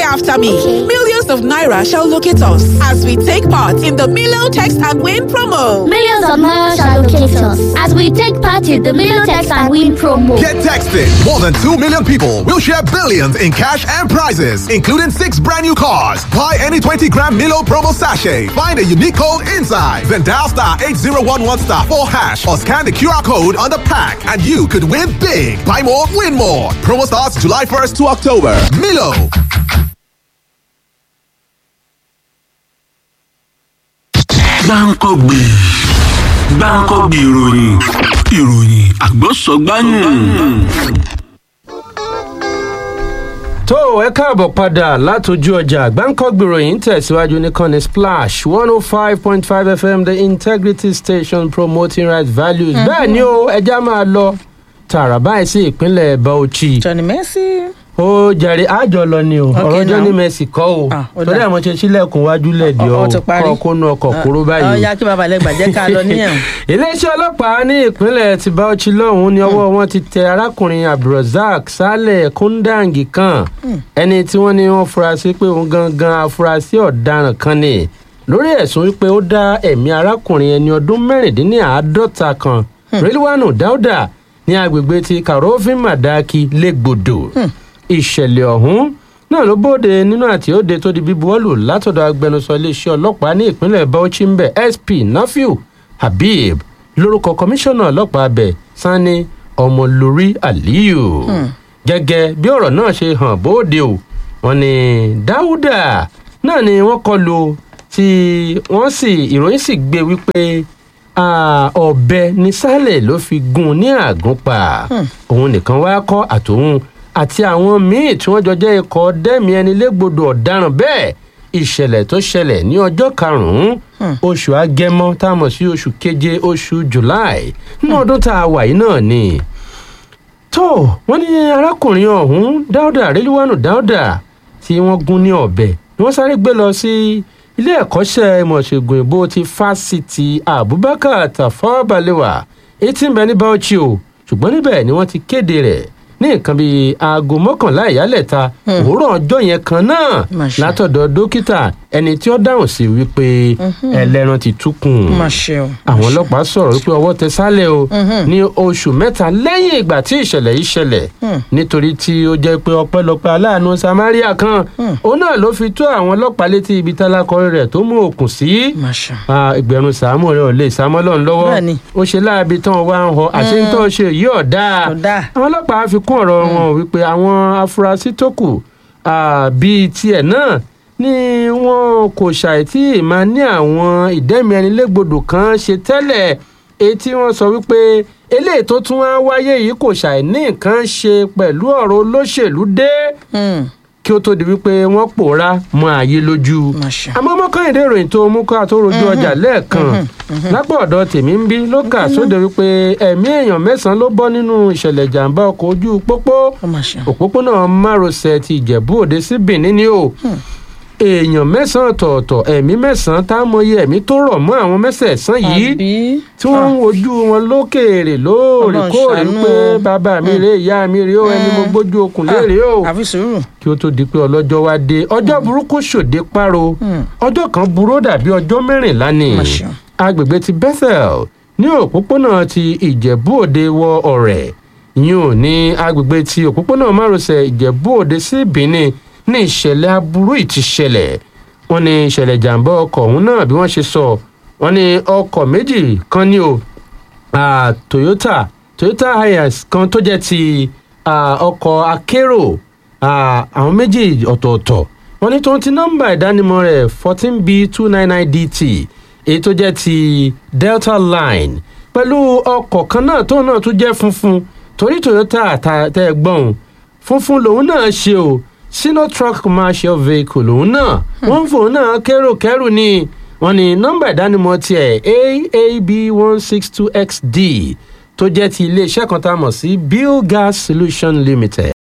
after me. Okay. Millions of Naira shall locate us as we take part in the Milo Text and Win promo. Millions of naira shall locate us as we take part in the Million Text and Win promo. Get texted. More than 2 million people will share billions in cash and prizes, including six brand new cars. Buy any 20 gram Milo promo sachet. Find a unique code inside. Then dial star 8011 star 4 hash or scan the QR code on the pack and you could win big. Buy more, win more. Promo starts July 1st to October. Milo. gbáǹkọ́gbè gbáǹkọ́gbè ìròyìn ìròyìn àgbọ̀sọ̀gbáyùn. tó ẹ káàbọ̀ padà látọjú ọjà gbáǹkọ́gbìròyìn tẹ̀síwájú ní kọ́ni splash one oh five point five fm the integrity station promoting right values bẹ́ẹ̀ ni ó ẹja máa lọ tààrà báyìí sí ìpínlẹ̀ bauchi Johnny Mercy. ó jàre àjọ lọ ni o ọ̀rọ̀ now. johnny mercy kọ́ o Ah, ó torí dáa. àwọn ṣe sílẹ̀kùn wájú lẹ̀dí Ọ- ọ ọ ti parí. kọ́ kónú ọkọ̀ kúrò báyìí o ọ̀ya kí baba lẹ́gbàá jẹ́ ká lọ níyẹn. iléeṣẹ́ ọlọ́pàá ní ìpínlẹ̀ ti Bauchi lọ́hùn-ún ni ọwọ́ wọn ti tẹ arákùnrin abdulrasaq saleh kundangi kan ẹni tí wọ́n ní wọ́n fura sí pé òun gangan afurasí ọ̀daràn kan ni lórí ẹ̀sùn wípé ó dá ẹ̀mí arákùnrin ẹni ọdún mẹ́rìndínláàádọ́ta kan rilwanu dauda ní agbègbè ti karofin madaki lẹ́gbọ̀dọ̀ ìṣẹ̀lẹ̀ ọ̀hún náà ló bóde nínú àti òde tó di bíbuwọ́lù látọ̀dọ̀ agbẹnusọ iléeṣẹ́ ọlọ́pàá ní ìpínlẹ̀ Bauchi ń bẹ̀ SP Nafiu Habib lórúkọ kọmíṣánná ọlọ́pàá abẹ Sani Ọmọlórí Aliyu gẹ́gẹ́ bí ọ̀rọ̀ náà ṣe hàn bóde o wọ́n ní Dáúdà náà ni wọ́n kọlù tí wọ́n sì ìròyìn sì gbé wípé ah, ọ̀bẹ ní sálẹ̀ ló fi gún un ní àgúnpá òun nìkan wá kọ́ àtòun àti àwọn míì tí wọ́n jọ jẹ́ ikọ̀ dẹ́mi ẹni légbodò ọ̀daràn bẹ́ẹ̀ ìṣẹ̀lẹ̀ tó ṣẹlẹ̀ ní ọjọ́ karùn-ún oṣù agẹmọ tá a mọ̀ sí oṣù keje oṣù july ní ọdún tá a wà yìí náà ni tó wọ́n ní arákùnrin ọ̀hún dáúdà rélíwánù dáúdà tí wọ́n gún ní ọ̀bẹ ni wọ́n sáré gbé lọ sí ilé ẹ̀kọ́ṣẹ́ ìmọ̀ṣègùn ìbò ti fásitì abubakar tafawa balewa èyí tí ń bẹ ní bauchi o ṣùgbọ́n níbẹ̀ ni wọ́n ti kéde rẹ̀ ní nǹkan bíi aago mọ́kànlá ìyálẹ̀ta òwúrọ̀ ọjọ́ yẹn kan náà Máṣe. látọ̀dọ̀ dókítà ẹni tí ó dáhùn sí wípé ẹlẹ́ran ti túkùn má ṣe o. àwọn ọlọ́pàá sọ̀rọ̀ wípé ọwọ́ tẹ sálẹ̀ o ní oṣù mẹ́ta lẹ́yìn ìgbà tí ìṣẹ̀lẹ̀ yìí ṣẹlẹ̀ nítorí tí ó jẹ́ pé ọpẹ́lọpẹ́ aláàánú samaria kan òun náà ló fi tó àwọn ọlọ́pàá létí ibi tálákọrin rẹ̀ tó mú òkun sí má ṣe. Ah, ìgbẹ̀rún sàámù rẹ̀ ò lè sàámọ́ lọ́n lọ́wọ́ Bẹ́ẹ̀ni. ó ṣe láabi tán wá ń họ àti ń tọ́ ṣe yìí ọ̀dà Kò dáa. àwọn ọlọ́pàá fi kún ọ̀rọ̀ wọn wípé àwọn afurasí tó kù ah, bíi tiẹ̀ náà ni wọn kò ṣàìtì máa ní àwọn ìdẹ́mìíràn kan ṣe tẹ́lẹ̀ èyí tí wọ́n sọ wípé eléyìí tó tún wá wáyé yìí kò ṣàì ní nǹkan ṣe pẹ̀lú ọ̀rọ̀ olóṣèlú dé kí ó tó di wípé wọ́n pòórá mọ́ ayé lójú Máṣe. àmọ́ mọ́kànlédè ìròyìn tó mú ká tó rojú ọjà lẹ́ẹ̀kan lápò ọ̀dọ̀ tèmi ń bí ló kà sóde wípé ẹ̀mí èèyàn mẹ́sàn-án ló bọ́ nínú ìṣẹ̀lẹ̀ ìjàmbá ọkọ̀ ojú pópó ó má ṣe. òpópónà márosẹ̀ ti ìjẹ̀bú òde sí benin ni o èèyàn mẹ́sàn-án ọ̀tọ̀ọ̀tọ̀ ẹ̀mí mẹ́sàn-án tá a mọyì ẹ̀mí tó rọ̀ mọ́ àwọn mẹ́sẹ̀ẹ̀sán yìí àbí. tí wọ́n ń wojú wọn lókèèrè lóòrèkóòrè Ọlọ́run pé ṣàánú. bàbá mi rèé ìyá mi rèé o ẹni mo gbójú okùn léèrè o àfi sùúrù. kí ó tó di pé ọlọ́jọ́ wá dé ọjọ́ burúkú ṣòde páro ọjọ́ kan burú dàbí ọjọ́ mẹ́rìnlá ni Má ṣeun. agbègbè ti bethel ní òpópónà ti ìjẹ̀bú òde wọ ọ̀rẹ́ yìí ò ní agbègbè ti òpópónà márosẹ̀ ìjẹ̀bú òde sí benin ní ìṣẹ̀lẹ̀ aburú yìí ti ṣẹlẹ̀ wọ́n ní ìṣẹ̀lẹ̀ jàǹbá ọkọ̀ ọ̀hún náà bí wọ́n ṣe sọ wọ́n ní ọkọ̀ méjì kan ní o ah, toyota toyota hiace kan tó jẹ́ ti ah, ọkọ̀ akérò ah, àwọn méjì ọ̀tọ̀ọ̀tọ̀ wọ́n ní tó ń ti nọ́mbà ìdánimọ̀ rẹ̀ fourteen b two nine nine dt èyí tó jẹ́ ti delta line pẹ̀lú ọkọ̀ kan náà tóun náà tún jẹ́ funfun torí toyota ta- tẹ́ ẹ gbọ́n funfun lòun náà ṣe o sino truck commercial vehicle lòun náà wọ́n ń fòun náà kérò kẹ́rù ni wọ́n ní nọ́mbà ìdánimọ̀ tiẹ̀ aab one six two xd tó jẹ́ ti iléeṣẹ́ kan tá a mọ̀ sí bill gas solution limited